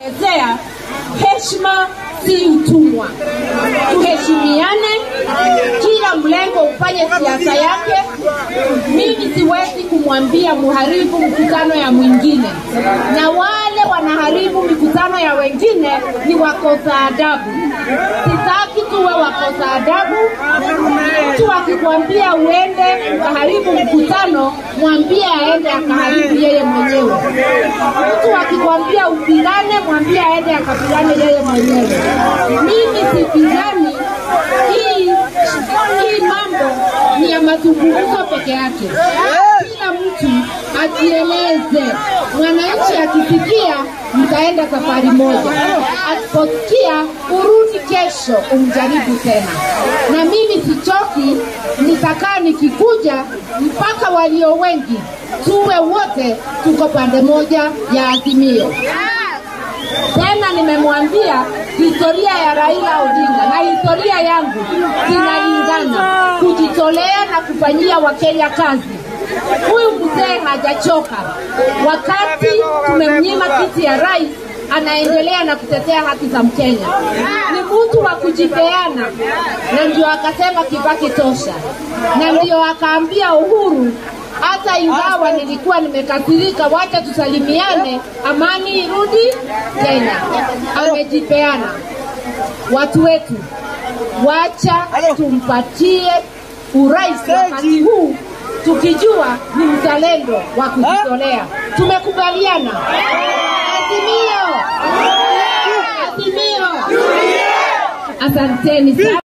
ezea heshima si utumwa. Tuheshimiane, kila mlengo ufanye siasa yake. Mimi siwezi kumwambia muharibu mkutano ya mwingine, na wale wanaharibu mikutano ya wengine ni wakosa adabu. Sitaki tuwe wakosa adabu. Mtu akikwambia uende ukaharibu mkutano, mwambie aende akaharibu yeye mwenyewe. Mtu akikwambia upigane, mwambie aende akapigane yeye mwenyewe. Mimi sipigani. Hii hii mambo ni ya mazungumzo peke yake. Kila mtu ajieleze. Mwananchi akisikia, mtaenda safari moja, asiposikia urudi kesho umjaribu tena. Na mimi sichoki, nitakaa nikikuja mpaka walio wengi tuwe wote tuko pande moja ya Azimio. Tena nimemwambia historia ya Raila Odinga na historia yangu zinalingana, kujitolea na kufanyia Wakenya kazi. Huyu mzee hajachoka. Wakati tumemnyima kiti ya rais, anaendelea na kutetea haki za Mkenya. Ni mtu wa kujipeana, na ndio akasema Kibaki tosha, na ndio akaambia Uhuru hata ingawa nilikuwa nimekasirika, wacha tusalimiane, amani irudi Kenya. Amejipeana. Watu wetu, wacha tumpatie urais wakati huu tukijua ni mzalendo wa kujitolea. Tumekubaliana. Azimio, Azimio. Asanteni sana.